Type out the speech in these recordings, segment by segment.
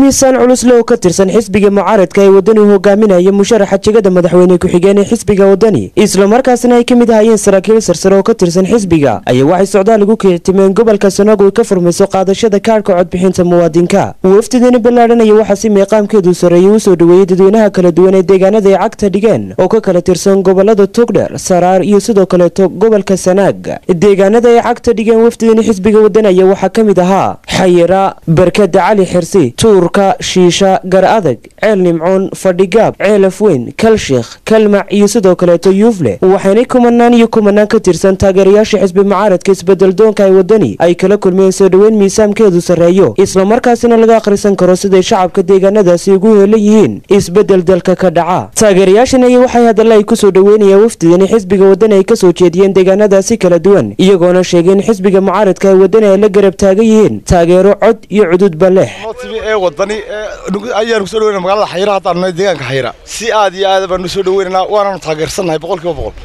miisaan culusle oo ka tirsan xisbiga mucaaradka ee wadani hogaaminaya musharaxa jegada madaxweyne ku-xigeen ee xisbiga wadani islamarkaasna ay ka mid ahayeen saraakiil sarsare oo ka tirsan xisbiga ayaa waxay socdaal ugu kictimeen gobolka sanaago ay ka furmayso qaadashada kaadhka codbixinta muwaadinka wafdidani ballaadhanaya waxaa si meeqaamkeedu sarreeyay u soo dhoweeyey dadweynaha kala duwan ee deegaanada ay cagta dhigeen oo ka kala tirsan gobolada togdher saraar iyo sidoo kaleeto gobolka sanaag deegaanada ay cagta dhigeen wafdidani xisbiga wadani ayaa waxaa ka mid ahaa xayira barkada cali xirsi tuurka shiisha gar adag ceel nimcoon fadhigaab ceelaf weyn kalsheekh kalmac iyo sidoo kaleeto yuufle waxaynay kumanaan iyo kumanaan ka tirsan taageerayaasha xisbi mucaaradka isbedeldoonka ee wadani ay kala kulmeen soo dhoweyn miisaamkeedu sarreeyo islamarkaasina laga akhrisan karo siday shacabka deegaanadaasi ugu heelan yihiin isbedel dalka ka dhaca taageerayaashan ayaa waxay hadalla ay kusoo dhoweynayaan wafdidani xisbiga wadani ay kasoo jeediyeen deegaanadaasi kala duwan iyagoona sheegeen xisbiga mucaaradka ee wadani ay la garab taagan yihiin taageero cod iyo cududba leh ee wadani ayaan kusoo dhaweyna magaalada xayira haddaan nahay deegaanka xayira si aad iyo aad baanu soo dhaweynanaa waanaanu taageersannahay boqol kiiba boqol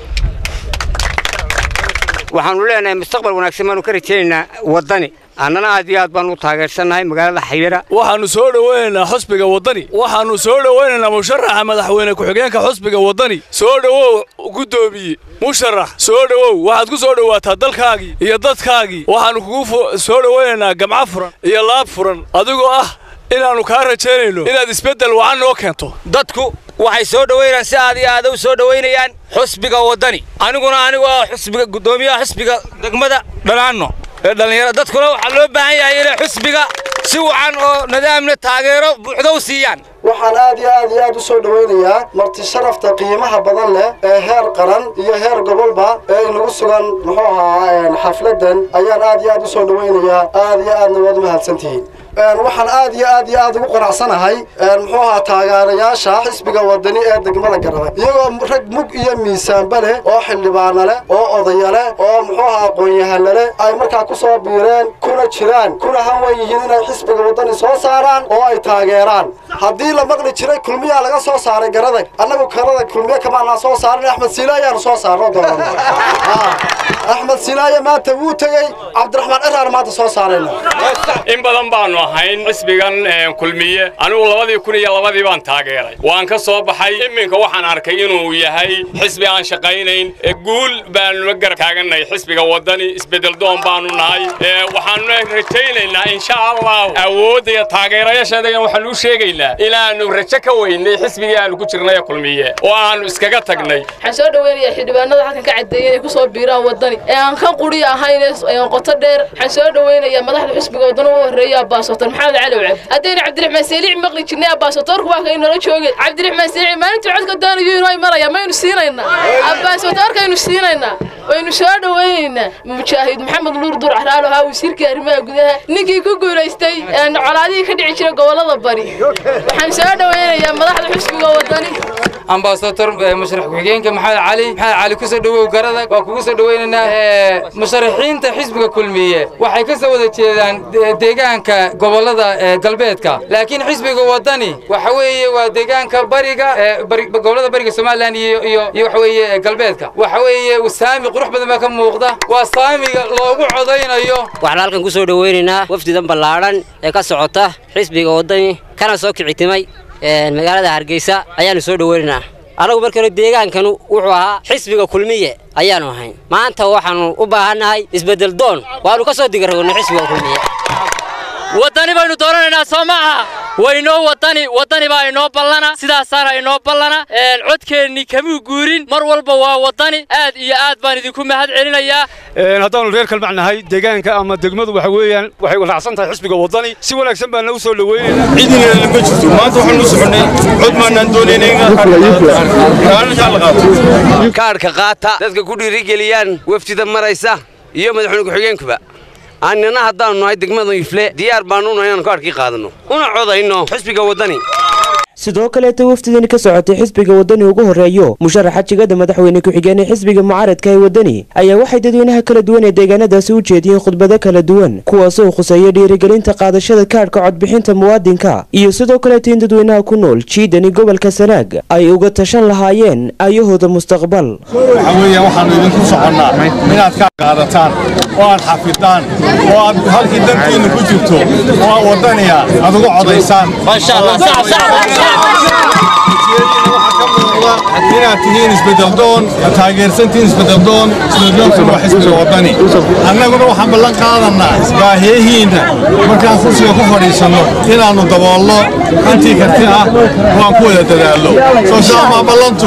waxaanu leenahay mustaqbal wanaagsan baanu ka rajaynaynaa waddani annana aad iyo aad baanu u taageersannahay magaalada xayira waxaannu soo dhowaynaynaa xusbiga waddani waxaannu soo dhowaynaynaa musharaxa madaxweyne ku-xigeenka xusbiga waddani soo dhowow guddoomiye musharax soo dhowow waxaad ku soo dhowaataa dalkaagii iyo dadkaagii waxaannu kugu soo dhowaynaynaa gamco furan iyo laab furan adigoo ah inaannu kaa rajaynayno inaad isbeddel wacan noo keento dadku waxay soo dhowaynayaan si aad iyo aada u soo dhowaynayaan xusbiga waddani aniguna anigu ah xusbiga guddoomiyaha xusbiga degmada dhanaanno ee dhallinyarada dadkuna waxaa loo baahan yahay inay xusbiga si wacan oo nidaamna taageero buuxda u siiyaan waxaan aad iyo aad iyo aad u soo dhowaynayaa marti sharafta qiimaha badan leh ee heer qaran iyo heer gobolba ee inagu sugan muxuu ahaa xafladan ayaan aad iyo aad u soo dhowaynayaa aad iyo aadna waad u mahadsantihiin waxaan aad iyo aad iyo aad ugu qanacsanahay muxuu ahaa taageerayaasha xisbiga wadani ee degmada garabay iyagoo rag mug iyo miisaanba leh oo xildhibaana leh oo odaya leh oo muxuu ahaa aqoon-yahana leh ay markaa ku soo biireen kuna jiraan kuna hanwan yihiin inay xisbiga wadani soo saaraan oo ay taageeraan haddii la maqli jiray kulmiyaa laga soo saaray garadag annagu garada kulmiye kamaanaa soo saaran axmed siila ayaanu soo saarno doonana axmed silaaye maanta wuu tegey cabdiraxmaan ciraar maanta soo saarayna in badan baanu ahayn xisbigan kulmiye anigu labadii kun iyo labadii baan taageeray waan ka soo baxay iminka waxaan arkay inuu yahay xisbi aan shaqaynayn guul baanu la garab taagannahay xisbiga waddani isbedeldoon baanu nahay waxaanu rajaynaynaa insha allah awoodda iyo taageerayaasheeda waxaanu u sheegaynaa inaannu rajo ka weynay xisbigii aanu ku jirnay kulmiye oo aanu iskaga tagnay waxaan soo dhaweynayaa xildhibaanada halkan ka caddeeyay inay ku soo biiraan waddani ee aan kan quri ahayn ee qoto dheer waxaan soo dhaweynayaa madaxda xisbiga waddani u horreeya abbaasotor maxamed cali wacab haddayna cabdiraxmaan seelic maqli jirnay abbaasotorku waa kay nala joogeen cabdiraxmaan seelic maalintii codka doonayo inoo imanaya maynu siinaynaa abbaasotorkaynu siinaynaa waynu soo dhawaynaynaa mujaahid maxamed nuur dur caraalo ahaa wasiirkii arrimaha gudaha ninkii ku guulaystay colaadihii ka dhici jiray gobollada bari waxaan soo dhawaynayaa madaxda xisbiga waddani ambasador musharax ku-xigeenka maxamed cali maxamed cali kusoo dhawow garadag waa kugu soo dhawaynaynaa musharaxiinta xisbiga kulmiye waxay ka soo wada jeedaan deegaanka gobollada galbeedka laakiin xisbiga waddani waxa weeye waa deegaanka bariga gobollada bariga somalilan iyo iyo iyo waxa weeye galbeedka waxa weeye saami qurux badan baa ka muuqda waa saamiga loogu codaynayo waxaan halkan ku soo dhawaynaynaa wafdidan ballaadhan ee ka socota xisbiga waddani kana soo kicitimay magaalada hargeysa ayaanu soo dhaweynaynaa anagu markanu deegaankanu wuxuu ahaa xisbiga kulmiye ayaanu ahayn maanta waxaanu u baahannahay isbeddel doon waanu ka soo digaragno xisbiga kulmiye waddani baynu dooranaynaa soo ma aha waynoo waddani waddani baa inoo ballana sidaasaana inoo ballana codkeennii kamuu guurin mar walba waa waddani aad iyo aad baan idinku mahad celinayaa haddaanu reer kalmac nahay deegaanka ama degmadu waxa weeyaan waxay raacsan tahay xisbiga waddani si wanaagsan baana u soo dhaweynaynaa cidina lama jirto maanta waxaanu soconnay cod maanaan doonaynay kaadhka qaata dadka ku dhiirigeliyaan wafdida maraysa iyo madaxweyne ku-xigeenkuba annina haddaannu nahay degmada ifle diyaar baannu nahay inaanu kaadhkii qaadanno una codayno xisbiga waddani sidoo kaleeta wafdidani ka socotay xisbiga waddani ugu horreeyo musharaxa jegada madaxweyne ku-xigeen ee xisbiga mucaaradka ee waddani ayaa waxay dadweynaha kala duwan ee deegaanadaasi u jeediyeen khudbado kala duwan kuwaasoo khuseeya dhiirigelinta qaadashada kaadhka codbixinta muwaadinka iyo sidoo kaleeta in dadweynaha ku nool jiidani gobolka sanaag ay uga tashan lahaayeen ayahooda mustaqbal waxa weeyaan waxaanu idinku soconnaa inaad ka qaadataan oo aad xafidaan oo aad halkii dantiinnu ku jirto oo aad waddaniya aad uga codaysaan inaad tihiin isbedeldoon taageersantihiin isbedeldoon isbedeldoonkuna waa xisbiga waddani annaguna waxaan ballan qaadannaa baahiyahiinna markaan kursiga ku fadhiisanno inaannu daboolno intii karti ah oo aan ku wada dadaallo soo saamaa ballantu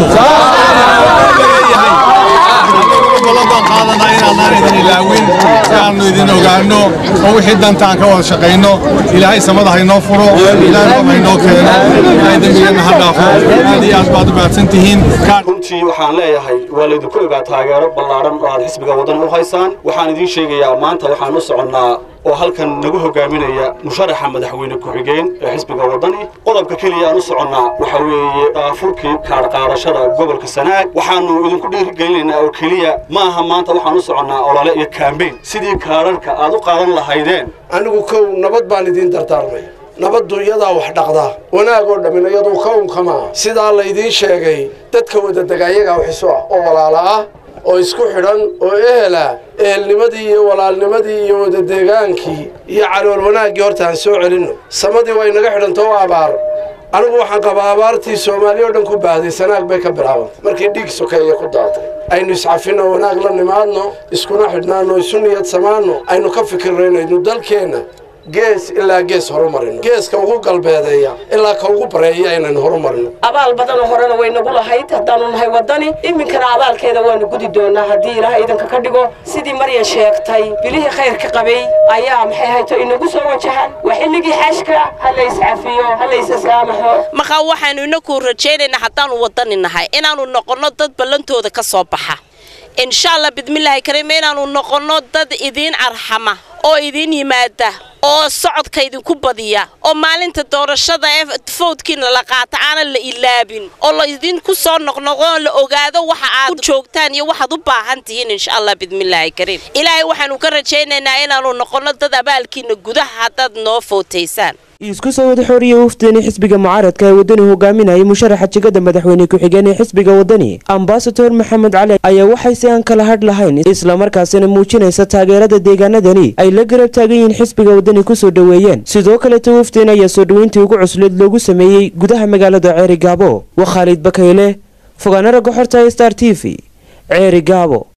ballantaan qaadanaa inaanaan idin ilaawin si aannu idin ogaanno oo wixii dantaan ka wada shaqayno ilaahay samada haynoo furo ilaahay haynoo keeno ilaahay dembigeenna ha dhaafo aad iyo aad baad u mahadsan tihiin runtii waxaan leeyahay waa laydinku ogaa taageero ballaaran oo aad xisbiga waddan u haysaan waxaan idiin sheegayaa maanta waxaan u soconnaa oo halkan nagu hogaaminaya musharaxa madaxweyne ku-xigeen ee xisbiga waddani qodobka keliya aan u soconnaa waxa weeye daafurkii kaadh qaadashada gobolka sanaag waxaannu idinku dhiirigelinaynaa oo keliya ma aha maanta waxaan u soconnaa olole iyo kaambeyn sidii kaadharhka aad u qaadan lahaydeen anigu kow nabad baan idiin dardaarmay nabaddu iyadaa wax dhaqda wanaag oo dhammin iyaduu ka unkamaa sidaa laydiin sheegay dadka wadadega iyagaa waxiso ah oo walaala ah oo isku xidhan oo ehela ehelnimadii iyo walaalnimadii iyo wadadeegaankii iyo calool wanaaggii horta aan soo celinno samadii way naga xidhanta oo abaar anigu waxaan qabaa abaartii soomaaliya oo dhan ku baahday sanaag bay ka bilaabantay markii dhiig sokeeya ku daatay aynu iscafinno wanaag la nimaadno iskuna xidhnaanno isu niyad samaanno aynu ka fikirnaynaynu dalkeenna gees ilaa gees horumarino geeska ugu galbeedeeya ilaa ka ugu bareeya inaynu horumarino abaal badanoo horena way nagu lahayd haddaanu nahay waddani iminkana abaalkeeda waanu gudi doonaa haddii ilaahay idanka ka dhigo sidii maryan sheegtay bilihii khayrka qabay ayaa maxay hayto inagu soo wajahan waa xilligii xashka ha la iscafiyo ha la isasaamaxo markaa waxaanu inaku rajaynaynaa haddaanu waddani nahay inaannu noqonno dad ballantooda ka soo baxa insha allah bidmillaahi kariim inaannu noqonno dad idiin arxama oo idiin yimaada oo socodka idinku badiya oo maalinta doorashada ee fowdkiina la qaata aanan la ilaabin oo la idinku soo noqnoqo la ogaado waxa aad u joogtaan iyo waxaad u baahan tihiin insha allah bidmillaahi kariim ilaahay waxaanu ka rajaynaynaa inaannu noqonno dad abaalkiina gudaha haddaad noo fowtaysaan isku soo wada xooriya wafdani xisbiga mucaaradka ee waddani hogaaminayay musharaxa jegada madaxweyne ku-xigeen ee xisbiga waddani ambasador maxamed cali ayaa waxay si aan kala hadh lahayn islamarkaasina muujinaysa taageerada deegaanadani ay la garab taagan yihiin xisbiga waddani kusoo dhoweeyeen sidoo kaleeta wafdeen ayaa soo dhoweyntii ugu cusleed loogu sameeyey gudaha magaalada ceeri gaabo waa khaalid bakayle fogaana ragga xorta star t v ceeri gaabo